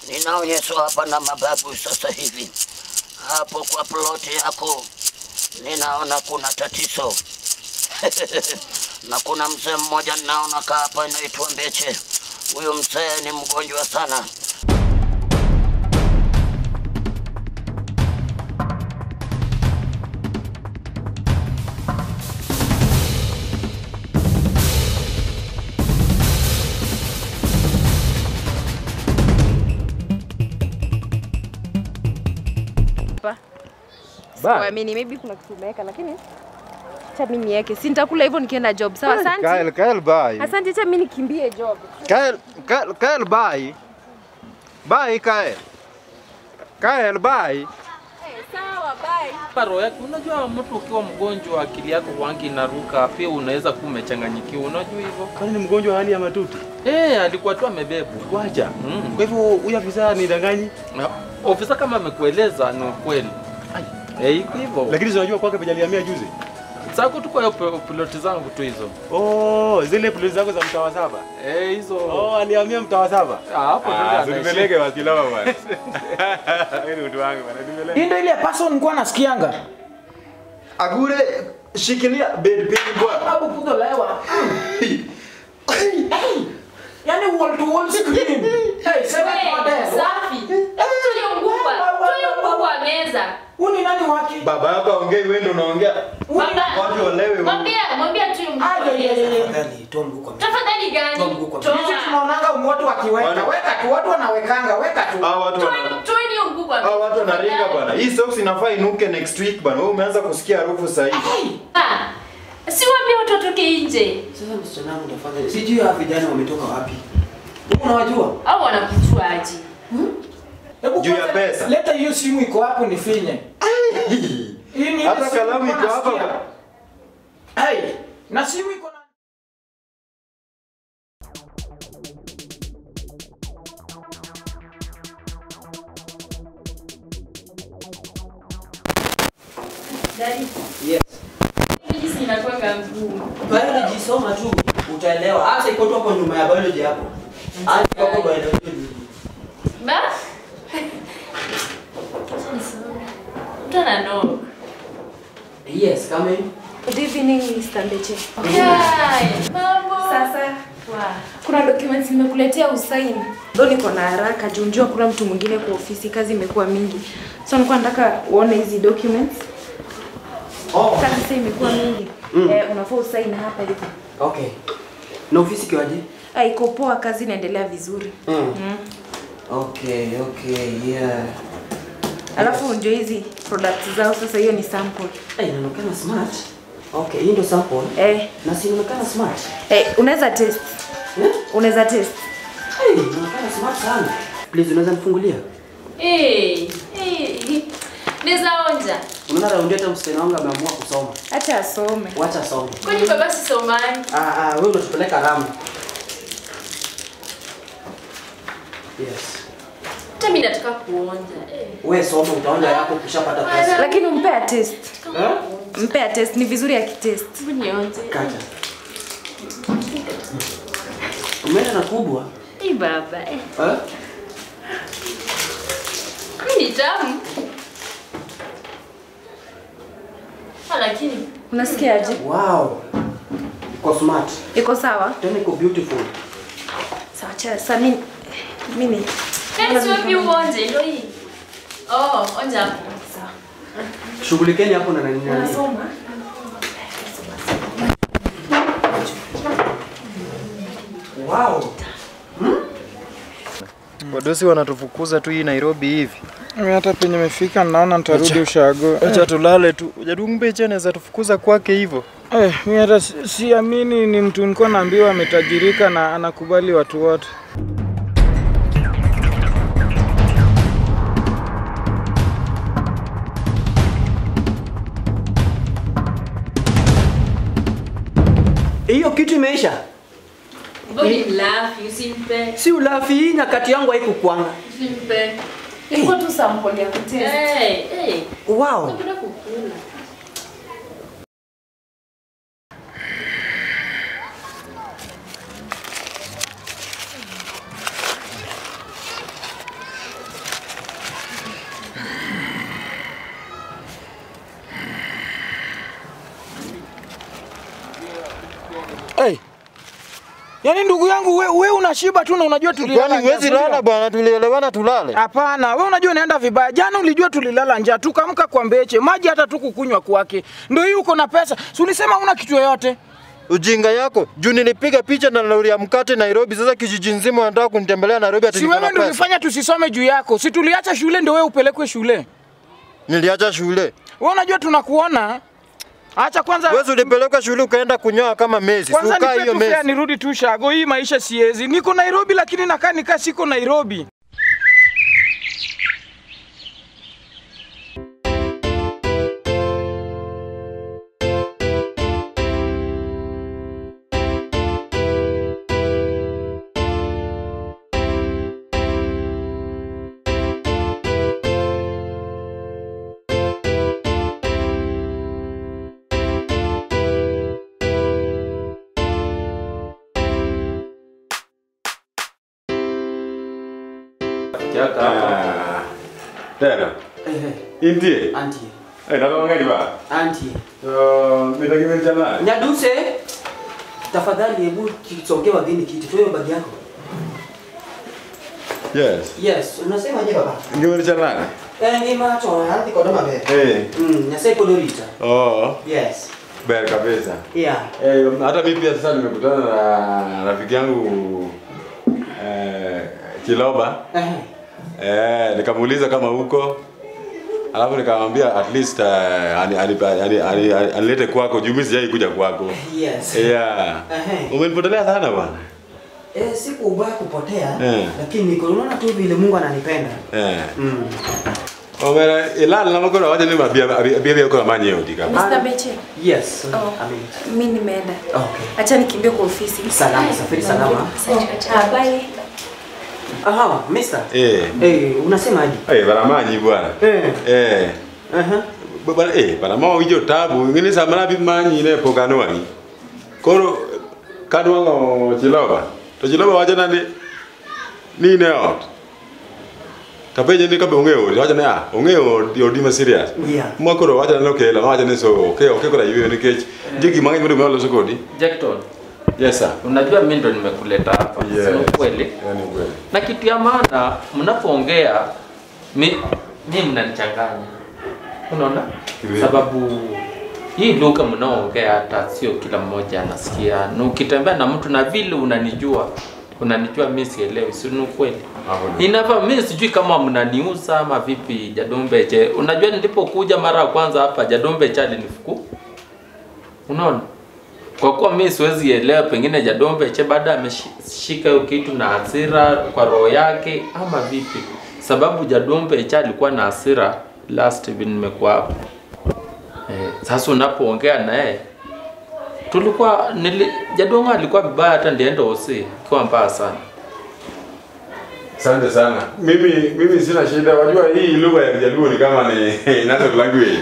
ninaonyeshwa hapa na mababu sasa hivi. Hapo kwa ploti yako ninaona kuna tatizo na kuna mzee mmoja ninaona kaa hapa inaitwa Mbeche. Huyu mzee ni mgonjwa sana. Hapa. Ba. Siamini, maybe kuna kitu umeweka lakini acha mimi niweke. Si nitakula hivyo nikienda job. Sawa, asante. Kael, Kael, bye. Asante, acha mimi nikimbie job. Kael, Kael, Kael, bye. Bye, Kael. Kael, bye. Sawa, bye. Roho yake, unajua mtu ukiwa mgonjwa akili yako wangi inaruka, pia unaweza kuwa umechanganyikiwa, unajua hivyo. Kwani ni mgonjwa wa hali ya matuti? Eh, alikuwa tu amebebwa. Wacha. Mm. Kwa hivyo huyu afisa ni danganyi, Na Ofisa kama amekueleza ni ukweli. Eh, iko hivyo. lakini si unajua kwake pejalihamia juzi. Sasa tuko hiyo pe- piloti zangu tu hizo. Oh, zile ploti zako za mtawa saba. Eh, hizo. Oh, alihamia mtawa saba. Ah, hapo ndio Ah, anaishi. Nipeleke wasilama bwana. Wewe ni mtu wangu bwana, nipeleke. Hii ndio ile person nilikuwa nasikianga. Agure shikilia bed pin bwana. Babu kutolewa. Yaani wall to wall screen. Hey, seven model. Safi. Tuyo mkubwa. Tuyo mkubwa wa meza. Huu ni nani wake? Baba yako aongei, wewe ndio unaongea. Baba. Watu waelewe. Mwambia, mwambia tuyo mkubwa wa Ay, ay, ay, meza. ay. Tafadhali toa mguu kwa Tafadhali gani? Toa mguu kwa Toa. Sisi tunaonanga watu wakiweka. Wana- Weka tu, watu wanawekanga, weka tu. Hao watu wana Toa- toa hiyo mkubwa wa hao meza. watu wanaringa Tafadhali. bwana. Hii socks inafaa inuke next week bwana. Wewe umeanza kusikia harufu sasa hivi. Ah, Si waambie watu watoke nje. Sasa msichana wangu tafadhali. Sijui hawa vijana wametoka wapi. Wewe unawajua? Au wanakujua aje? Hebu Juu ya kwanza pesa. Leta hiyo simu iko hapo nifinye. Hii ni ile Hata simu kalamu nilikuwa iko hapa nasikia. bwana. Hey, na simu iko na Daddy, Yes. hii inakuwa ngumu. Biology soma tu utaelewa. Hata iko tu hapo nyuma ya biology hapo. Hata iko hapo biology. Ba? Mtu ana knock. Yes, come in. Good evening, Mr. Mbeche. Hai, mambo. Sasa Wow. kuna documents nimekuletea usaini. Ndo niko na haraka juu njua kuna mtu mwingine kwa ofisi, kazi imekuwa mingi. So nilikuwa nataka uone hizi documents. Oh, Kazi sasa imekuwa mingi. Mm. Eh, unafaa usaini hapa hivi. okay. Na ofisi kiwaje? Ah, iko poa, kazi inaendelea vizuri. Mm. Mm. Okay, okay, yeah. Alafu ndio hizi products zao sasa, hiyo ni sample. Eh, inaonekana smart. Okay, hii ndio sample. Eh, Na si inaonekana smart. eh unaweza test. Eh? Unaweza test. Hey, inaonekana smart sana. Please unaweza nifungulia? Eh, eh. Naweza onja. Unaona raundi hata msichana wangu ameamua kusoma. Acha asome. Wacha asome. Kwani baba si somani? Ah, ah, wewe unatupeleka ramu. Yes. Hata mimi nataka kuonja. Eh. Wewe soma utaonja yako ukishapata pesa. Lakini umpea test. Eh? Mpea test, ni vizuri akitest. Hebu nionje. Kata. Umeenda na kubwa? Eh, baba. Eh. Eh? Hii ni tamu. Ah, lakini Unasikiaje? Wow. Iko smart. Iko sawa? Tena iko beautiful. Sawa, acha sasa mimi mimi Yaani si wapi uonje ndio hii. Oh, onja hapo. sawa. Shughulikeni hapo na nani nani. Unasoma? Wow. Wadosi wanatufukuza tu hii Nairobi hivi. Mimi hata penye nimefika naona nitarudi ushago. Acha tulale tu. Jadumbeche anaweza tufukuza kwake hivyo. Eh, mimi hata si- siamini ni mtu nilikuwa naambiwa ametajirika na anakubali watu wote. Hiyo kitu imeisha. Bodi mlafi, usimpe. Si ulafi hii nyakati yangu haikukwanga. Usimpe. Ilikuwa tu sample ya kutest. Eh, eh. Wow. Napenda kukula. Yaani ndugu yangu we, we unashiba tu na unajua tulilala Kwani njaa, huwezi si ndio? lala bwana, tulielewana tulale. Hapana, we unajua unaenda vibaya. Jana ulijua tulilala njaa, tukamka kwa mbeche, maji hata tukukunywa kwake. Ndio hii uko na pesa. Si ulisema una kitu yoyote? Ujinga yako juu nilipiga picha na lori ya mkate Nairobi. Sasa kijiji nzima wanataka kunitembelea Nairobi, ati Si niko na wewe ndio pesa. ulifanya tusisome juu yako. Si tuliacha shule ndio wewe upelekwe shule. Niliacha shule. Wewe unajua tunakuona. Acha kwanza Wewe ulipeleka shule ukaenda kunyoa kama Messi. kwanza Suka nipe hiyo tu fare Messi. nirudi tu shago. Hii maisha siezi. Niko Nairobi lakini nakaa nikaa siko Nairobi. Kiaka hapa. Ah, Tena. Eh, Intie. Auntie. Eh, natoka ngani ba? Auntie. So, mitakimen chana. Nyaduse, tafadhali hebu kisongee wageni kiti. Toa hiyo bagi yako. Yes. Yes, unasema je baba? Ngimen chana. Eh, ni macho hadi kwa doma be. Eh. Mm, nyasai kodorita. Oh, Yes. ber kabisa. Yeah. Eh, hata mimi pia sasa nimekutana na rafiki yangu eh Kiloba. Eh. Eh, nikamuuliza kama huko. Alafu nikamwambia at least uh, ani- ani- ani- ani- ani- anilete kwako juu mimi sijai kuja kwako. Yes. Yeah. Ehe. Umenipotelea sana bwana. Eh, siku ubaya kupotea, Eh. lakini niko unaona tu vile Mungu ananipenda. Eh. Mm. Omera ilala na makoro wacha ni mabia bia bia kwa manyeo dika. Mr. Beche. Yes. Oh. Amen. Mimi nimeenda. Okay. Acha nikimbie kwa ofisi. Salama, safiri salama. Ah, bye. Aha, mister. Eh. Eh, unasemaje? Eh, baramanyi bwana. Eh. Eh. Aha. Bwana eh, barama wijo tabu. Ngini samana bi manyi ne pokano ani. Koro kadwango chiloba. To chiloba wacha nani ni ne ot. Tapeje ni kabe ongeo, wacha ne ah, ongeo yo dima serious. Yeah. Mwakoro wacha ne okela, wacha ne so okay, okay kora yue ni kech. Jiki mangi mwe mwe loso kodi. Jackton, Yes sir. unajua mimi ndo nimekuleta hapa. Yes. Sio kweli? Yani kweli. Na kitu ya maana mnapoongea mi mi mnanichanganya. Unaona? Kivipi? Sababu hii lugha mnaoongea hata sio kila mmoja anasikia. Na ukitembea na mtu na vile unanijua, unanijua mimi sielewi, si ni ukweli? Hapo ni. Inafaa mimi sijui kama mnaniuza ama vipi Jadumbe je. Unajua nilipokuja mara ya kwanza hapa Jadumbe cha alinifuku. Unaona? Kwa kuwa mimi siwezi elewa pengine Jadumbe che baada ameshika hiyo kitu na hasira kwa roho yake ama vipi. Sababu Jadumbe cha alikuwa na hasira last hivi nimekuwa hapa. Eh, sasa unapoongea naye tulikuwa nili, Jadonga alikuwa vibaya hata ndienda OC kwa mbaya sana. Asante sana. Mimi mimi sina shida. Wajua hii lugha ya Kijaluo ni kama ni national language.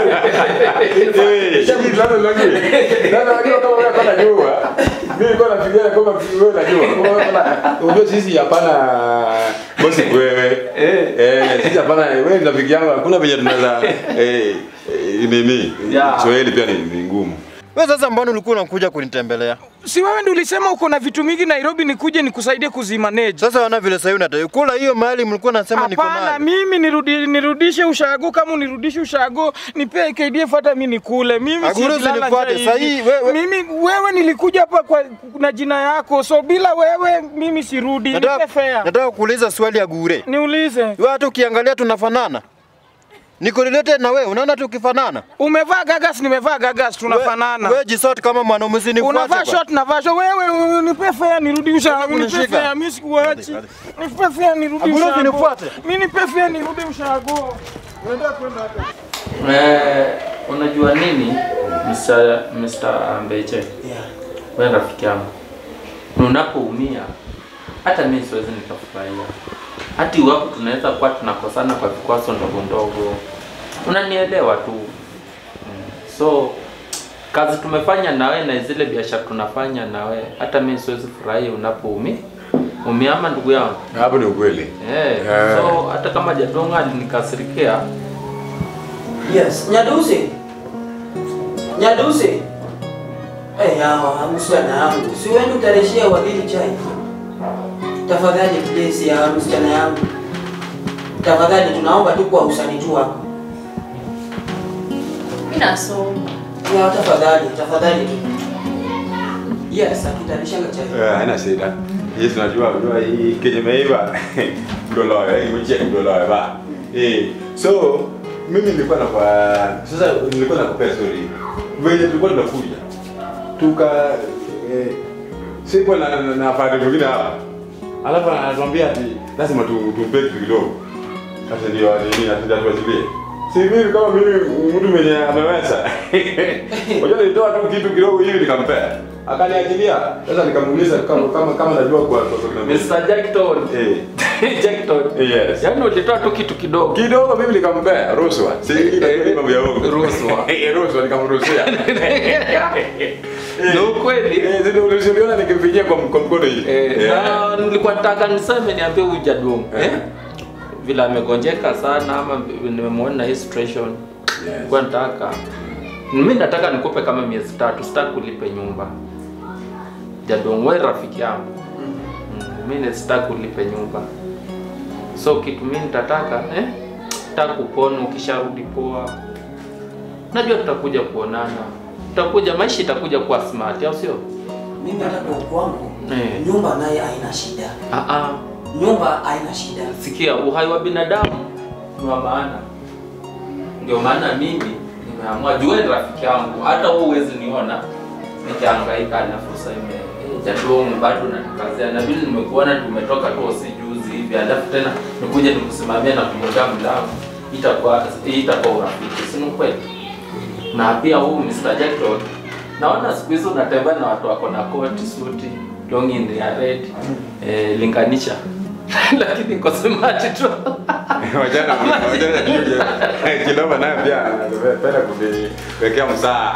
Eh, hii national language. Sasa wajua kama wewe hapana jua. Mimi kwa nafikiria kama wewe unajua. Kama wewe hapana unajua sisi hapana bosi wewe. Eh, eh sisi hapana wewe ni rafiki yangu hakuna venye tunaweza eh eh, nini? Yeah. Kiswahili pia ni ni ngumu. Wewe sasa mbona ulikuwa unakuja kunitembelea? Si wewe ndio ulisema uko na vitu mingi Nairobi nikuje nikusaidie kuzimanage. Sasa wana vile sasa unataka kula hiyo mali mlikuwa nasema niko Hapana, nayo. mimi nirudi, nirudishe ushago kama unirudishe ushago, nipe KDF hata mimi nikule. Mimi Aguro siwezi lala usinifuate, njaa saa hivi. hii wewe- Mimi wewe nilikuja hapa kwa na jina yako. So bila wewe mimi sirudi. Nipe Nataka fare. nataka kuuliza swali ya gure. Niulize. Wewe hata ukiangalia tunafanana. Niko related na wewe, unaona tukifanana? Umevaa gagas, nimevaa gagas, tunafanana. Wewe jisort kama mwanaume usinifuate. Unavaa bwana. short na vasho wewe uh, nipe fare nirudi ushago, nipe kunishika. fare mimi sikuachi. Nipe fare nirudi Aguro ushago. usinifuate. Mimi nipe fare nirudi ushago. Unaenda kwenda hata. Eh, unajua nini Mr. Mr. Mbeche? Yeah. Wewe rafiki yangu. Na Unapoumia hata mimi siwezi nikafurahia. Hata iwapo tunaweza kuwa tunakosana kwa vikwazo ndogo ndogo. Unanielewa tu. Mm. So kazi tumefanya nawe na zile biashara tunafanya nawe, hata mimi siwezi furahia unapoumia. Umia ama ndugu yangu? Hapo ni ukweli. Eh, Yeah. so hata kama Jadonga alinikasirikia, Yes. Nyadusi. Nyadusi. Eh, yawa msichana yangu, si wewe utarejea wageni chai? Tafadhali please ya msichana yangu, tafadhali tunaomba tu kwa usani tu hapa. Mimi nasoma. Ya tafadhali, tafadhali tu. Yes, akitarishanga chai. Eh, haina shida. Hii tunajua unajua hii kenye imeiva ndio loyo, hii mche ndio loyo ba. Eh, so mimi nilikuwa na kwa sasa nilikuwa nakupea story. Venye tulikuwa tunakuja. Tuka eh, sikuwa na na, na pande mwingine hapa. Alafu anatuambia ati lazima tu tumpe kitu kidogo. Sasa ndio nini natenda tuachilie. Si mimi kama mimi mtu mwenye ameweza. Unajua nilitoa tu kitu kidogo hivi nikampea. Akaniachilia. Sasa nikamuuliza kama kama kama najua kwa kwa kwa Mr. Jackton. Eh. Jackton. Yes. Yaani ulitoa tu kitu kidogo. Kidogo mimi nikampea rushwa. Si ile mambo ya uongo. Rushwa. Eh, rushwa nikamrushia. Ni ukweli. Eh, ndio uliona nikimpigia kwa kwa mkono hii. Eh, Eh. na nilikuwa nataka niseme niambie huyu Jadung. Eh. Eh? Vile amegonjeka sana ama nimemwona hii situation. Yes. Nilikuwa nataka mimi nataka nikupe kama miezi tatu, sitaki kulipe nyumba. Jadung, wewe rafiki yangu. Mm, mimi sitaki kulipe nyumba. So kitu mimi nitataka eh? Nataka kupona ukisharudi poa. Najua tutakuja kuonana. Tutakuja maisha itakuja kuwa smart, au sio? Mimi hata kwa kwangu Eh. nyumba naye haina shida. Ah ah. Nyumba haina shida. Sikia, uhai wa binadamu ni wa maana. Ndio maana mimi nimeamua, jua ni rafiki yangu, hata wewe huwezi niona nikihangaika na fursa ime jadongo bado nanikazia, na vile nimekuona tumetoka tu si juzi hivi, alafu tena nikuje nikusimamia na kumwekea mlango, itakuwa itakuwa urafiki, si ni kweli? Na pia huu Mr. Jackson, naona siku hizi unatembea na watu wako na koti, suti, longi ya red, eh, linganisha lakini kwa smart tu Wajana wajana kuja. Kiloma naye pia anapenda kuniwekea msaa.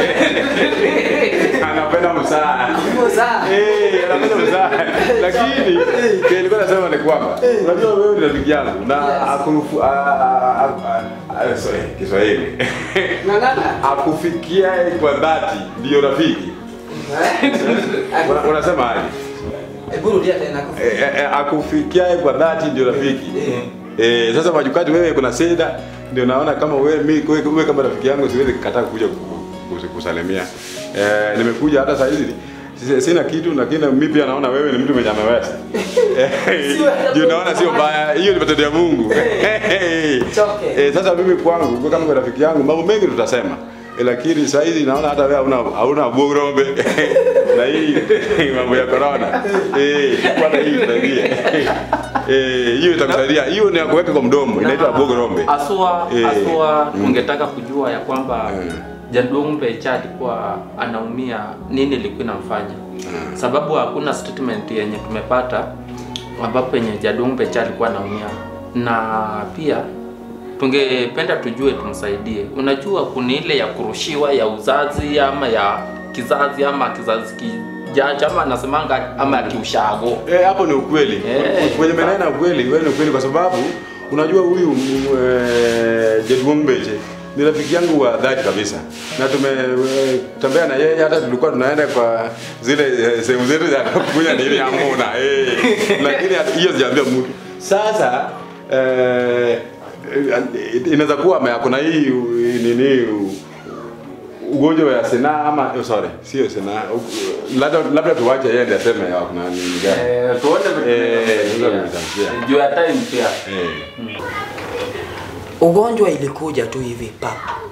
Anapenda msaa. Msaa. Eh, anapenda msaa. Lakini kile nilikuwa nasema ni kwamba unajua wewe ni rafiki yangu na akurufu a- a- a- a- sorry Kiswahili. Ng'ang'ana. Akufikia kwa dhati ndio rafiki. Una- Unasema aje? Hebu rudia tena. Eh, eh, eh, akufikiae kwa dhati ndio rafiki. Eh, sasa majukati wewe kuna shida ndio naona kama wewe mimi wewe, wewe kama rafiki yangu siwezi kukataa kuja ku- ku- kusalimia. Eh, nimekuja hata saa hizi si- sina kitu lakini mimi pia naona wewe ni mtu mwenye ameweza. Eh, Ndio naona sio mbaya. Hiyo ni matendo ya Mungu. Choke. Eh, sasa mimi kwangu kwa kama rafiki yangu mambo mengi tutasema. Eh, lakini saa hizi naona hata wewe hauna hauna bugurombe na hii mambo ya corona. Eh, kwa hii itaingia. Eh, hiyo itakusaidia. Hiyo ni ya kuweka kwa mdomo, inaitwa bugurombe. Asua, Eh, asua mm. tungetaka kujua ya kwamba Mm. Jadungbe Cha alikuwa anaumia, nini ilikuwa inamfanya? Sababu hakuna statement yenye tumepata ambapo yenye Jadungbe Cha alikuwa anaumia, na pia tungependa tujue tumsaidie. Unajua kuna ile ya kurushiwa ya uzazi ama ya kizazi ama kizazi kijacho ama anasemanga ama ya kiushago. Eh, hapo ni ukweli. Eh. Kwenye maneno ukweli, wewe ni ukweli kwa sababu unajua huyu eh, Jedwombeche ni rafiki yangu wa dhati kabisa, na tumetembea na yeye, hata tulikuwa tunaenda kwa zile eh, sehemu zetu za kukunya nini hamuna eh, lakini hata- hiyo sijaambia mtu. Sasa eh, inaweza kuwa ame- kuna hii u- nini u- ugonjwa wa sena ama oh, sorry, sio sena, u- labda labda tuwache yeye ndiye aseme ya kuna nini gani. Eh, tuone vitu Eh, vinavyofikia. tuone vitu Juu ya time pia. Eh. Ugonjwa ilikuja tu hivi pa.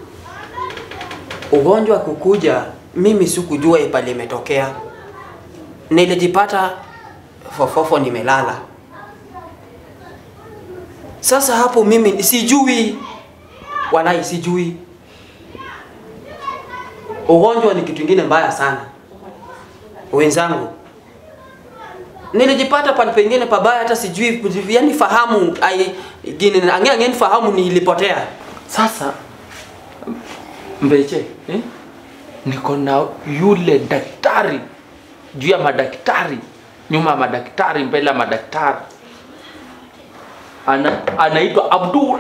Ugonjwa kukuja, mimi sikujua ipali imetokea. Nilijipata fofofo nimelala. Sasa hapo mimi sijui, walai sijui. Ugonjwa ni kitu kingine mbaya sana, wenzangu. Nilijipata pale pengine pabaya, hata sijui, yani fahamu ai gine angeni angeni fahamu nilipotea. Sasa Mbeche, eh? niko na yule daktari juu ya madaktari, nyuma ya madaktari, mbele ya madaktari, ana anaitwa Abdul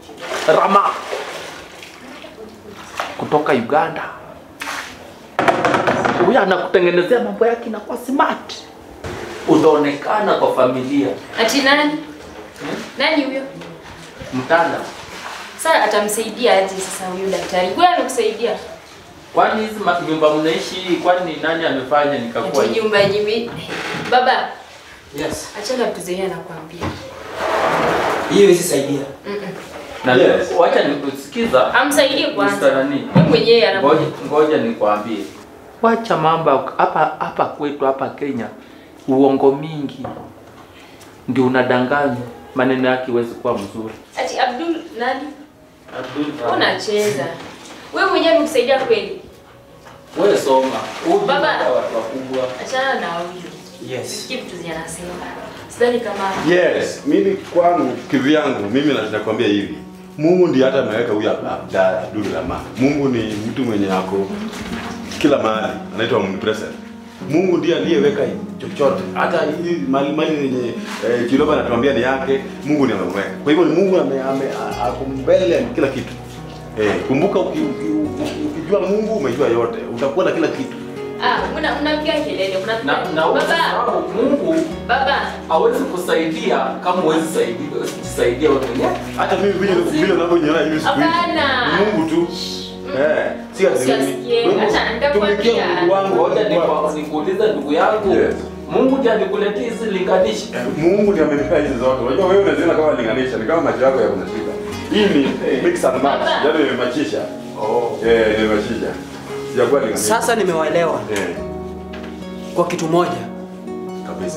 Rama kutoka Uganda. huyu anakutengenezea mambo yake inakuwa smart, utaonekana kwa familia. Ati nani? Nani huyo? Mtanda, Sasa atamsaidia aje sasa huyo daktari? Kwa amekusaidia? kwani hizi ma- nyumba mnaishi, kwani nani amefanya nikakuwa Ati hivi? nyumba nyimi. Baba, Yes. achana vitu zenyewe nakwambia. Hiyo isisaidia. Na Yes. wacha nikusikiza Amsaidie kwanza. Mr. Nani. Wewe mwenyewe ana Ngoja, ngoja nikwambie, wacha mambo ya- hapa hapa kwetu hapa Kenya, uongo mingi ndio unadanganya, maneno yake huwezi kuwa mzuri. Ati Abdul nani? Abdul, Unacheza. Wewe mwenyewe amekusaidia kweli? wewe soma, Huyu Baba. ndio watu wakubwa. Achana na huyo. Yes. Sikia vitu zenye anasema. Sidhani kama Yes, mimi kwangu kivyangu mimi na- nakwambia hivi. Mungu ndiye hata ameweka huyu Abda- Abdul Rahman. Mungu ni mtu mwenye ako kila mahali, anaitwa omnipresent. Mungu ndiye aliyeweka chochote, hata hii mali mali yenye eh, Chiloba anatuambia ni yake, Mungu ndiye ameweka. Kwa hivyo ni Mungu ame, ame a- ako mbele ya kila kitu. Eh, kumbuka uki, uki, uki, ukijua Mungu umejua yote, utakuwa na kila kitu. ah, mna mnapiga kelele. Mna Na na Baba, usisahau Mungu baba. hawezi kusaidia kama huwezi saidia kusaidia wewe mwenyewe. Hata mimi vile vile unavyoniona hivi siku hizi. Hapana. Ni Mungu tu. Eh, si ati mimi. Usiasikie. Kwa hivyo, Acha nitakwambia. tumikia Mungu wangu. Ngoja Mungu wangu. nikwa- nikuulize ndugu yangu, Yes. Mungu ndiye alikuletea hizi linganishi. Eh, Mungu ndiye amenipea hizi zote. Unajua wewe unaziona kama linganisha, ni kama macho yako yako na shida. Hii ni mix and match. Baba. Yaani nimemachisha. Oh. Eh, nimemachisha. Sijakuwa linganisha. Sasa nimewaelewa eh, kwa kitu moja. kabisa.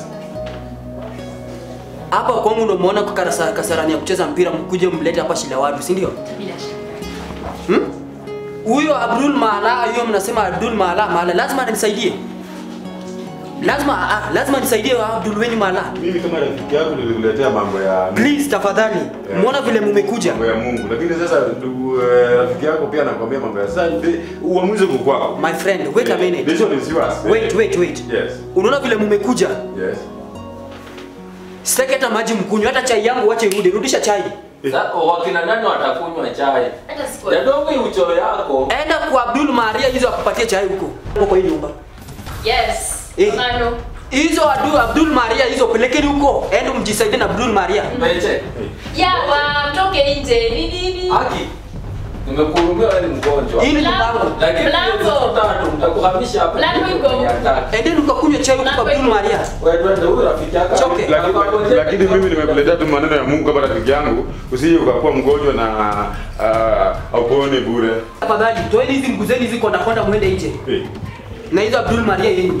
Hapa kwangu ndo umeona kwa karasa- kasarani ya kucheza mpira mkuje mlete hapa Shilawadu, si ndio? Bila shaka. Hmm? Huyo Abdul Maala, huyo mnasema Abdul Maala, Maala lazima anisaidie. Lazima ah, lazima nisaidie Abdul wenyu Maala. Mimi kama rafiki yako nilikuletea mambo ya Please tafadhali. Yeah. Muona vile mumekuja. mambo ya Mungu. Lakini sasa ndugu eh, rafiki yako pia anakuambia mambo ya sasa ndi- uamuzi uko kwako. My friend, wait a Eh, minute. Decision is yours. Wait, wait, wait. Yes. Unaona vile mumekuja? Yes. Sitaki hata maji mkunywe, hata chai yangu wache irudi. Rudisha chai. Sasa wakina nani watakunywa chai? Hata siku. Jadogo hii uchoro yako. Enda kwa Abdul Maria hizo akupatie chai huko. Huko kwa hii nyumba. Yes. Eh. Mano. Hizo Abdul, Abdul Maria hizo pelekeni huko. Enda mjisaidie na Abdul Maria. Meche. Ya wa mtoke nje. Ni nini? Haki. Nimekuhurumia wewe ni mgonjwa. Hii ni Mlango. mlango. Lakini Mlango. siku tatu mtakuhamisha hapa. Mlango iko. Yataki. Endeni mkakunywe chai huko kwa Abdul Maria. Wewe twende huyu rafiki yako. Choke. Lakini lakini mimi nimekuletea tu maneno ya Mungu kama rafiki yangu, usije ukakuwa mgonjwa na uh, upone bure. Tafadhali toeni hizi nguzeni hizi konda konda muende nje. Eh. Na hizo Abdul Maria yenu.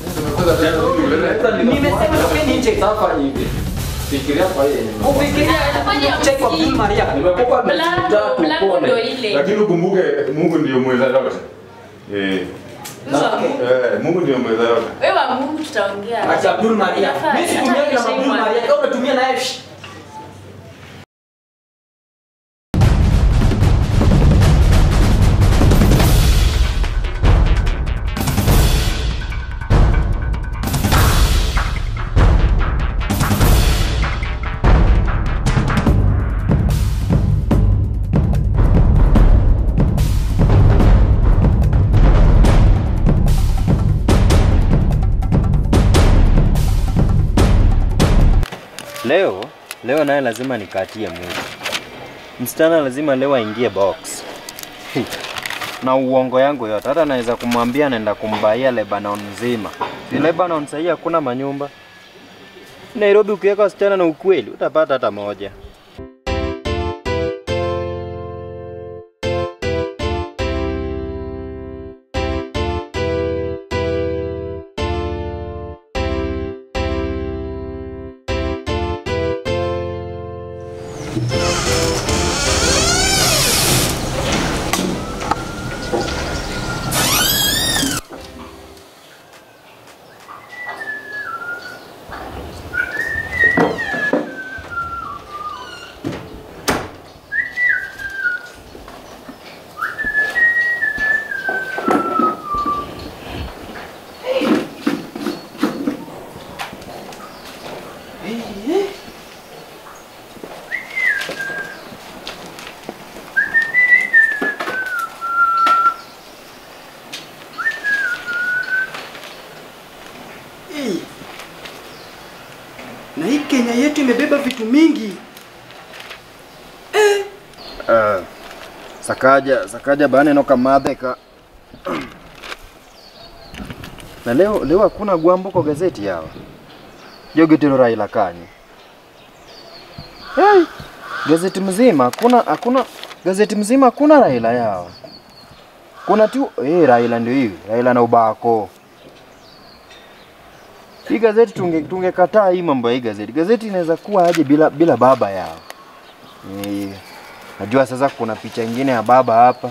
Nimesema tokeni nje. Sasa hivi. Fikiria kwa yeye. Ufikiria Fanya chai kwa Abdul Maria. Nimekupa miezi Mlango, mitatu mlango upone. ndo ile. Lakini ukumbuke Mungu ndiyo mweza yote. Eh. Wewe wa Mungu. Eh, Mungu ndiyo mweza yote. Wewe wa Mungu tutaongea. Acha Abdul Maria. Inafaa, Mimi situmia hata na Abdul nishaimwa. Maria. Kama unatumia naye shh. Leo leo naye lazima nikatie Mungu. Msichana lazima leo aingie box. na uongo yangu yote, hata naweza kumwambia naenda kumbaia Lebanon nzima. Si Lebanon sahii hakuna manyumba. Nairobi ukiweka wasichana na ukweli utapata hata moja. imebeba vitu mingi. Uh, sakaja sakaja bane noka madheka na leo leo hakuna gwambo kwa gazeti yawa jogetero Raila kanye hey, gazeti mzima hakuna hakuna gazeti mzima hakuna Raila yawa kuna tu eh, Raila ndio hiyo Raila na ubako hii gazeti tunge tungekataa hii mambo ya hii gazeti gazeti inaweza kuwa aje bila bila baba yao eh, Najua sasa kuna picha ingine ya baba hapa.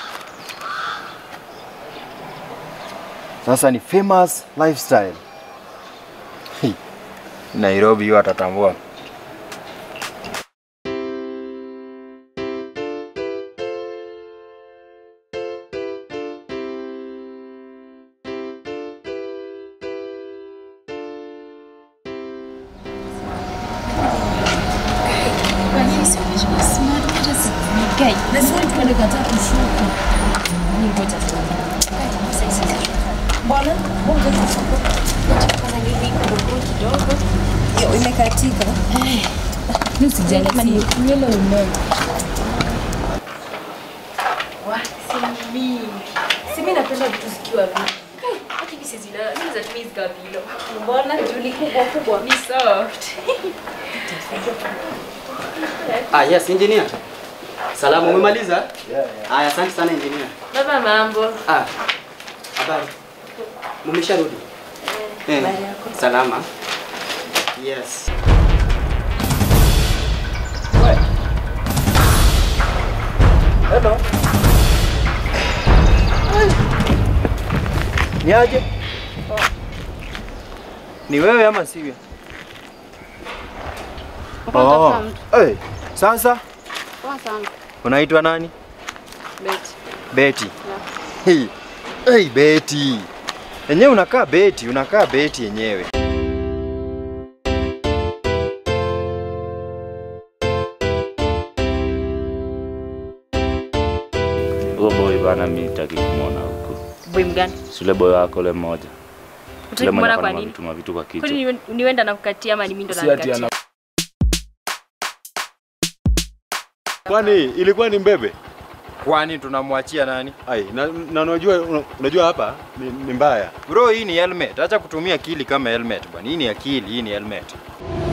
Sasa ni famous lifestyle. Hi. Nairobi hiyo atatambua. Imekatika. Nywele ume. Si mimi napenda vitu zikiwa vingi. Mbona juli kubwa kubwa? Ni soft. Ah, yes, engineer. Salamu, umemaliza? Haya, asante sana engineer. Baba mambo. Ah, habari. Mumesharudi? Eh, salama. Yes. Hello. Ni aje? Ni wewe ama sivyo? Oh. Hey, sasa unaitwa nani? Beti. Beti. Hey. Hey, Beti. Yenyewe unakaa Beti, unakaa Beti yenyewe. Huyo boy bana, mimi nitaki kumwona huko. Boy mgani? Si yule boy wako ule mmoja. Utaki Yule mwenye kumwona kwa anafanya nini? vitu mavitu kwa kichwa. Kwani niwe- niwenda na kukatia ama ni mimi ndo Si ati nanikatia? ana Kwani ilikuwa ni mbebe? Kwani tunamwachia nani? Ai, na, na unajua una- unajua hapa ni, ni mbaya. Bro, hii ni helmet. Acha kutumia akili kama helmet bwana. Hii ni akili, hii ni helmet.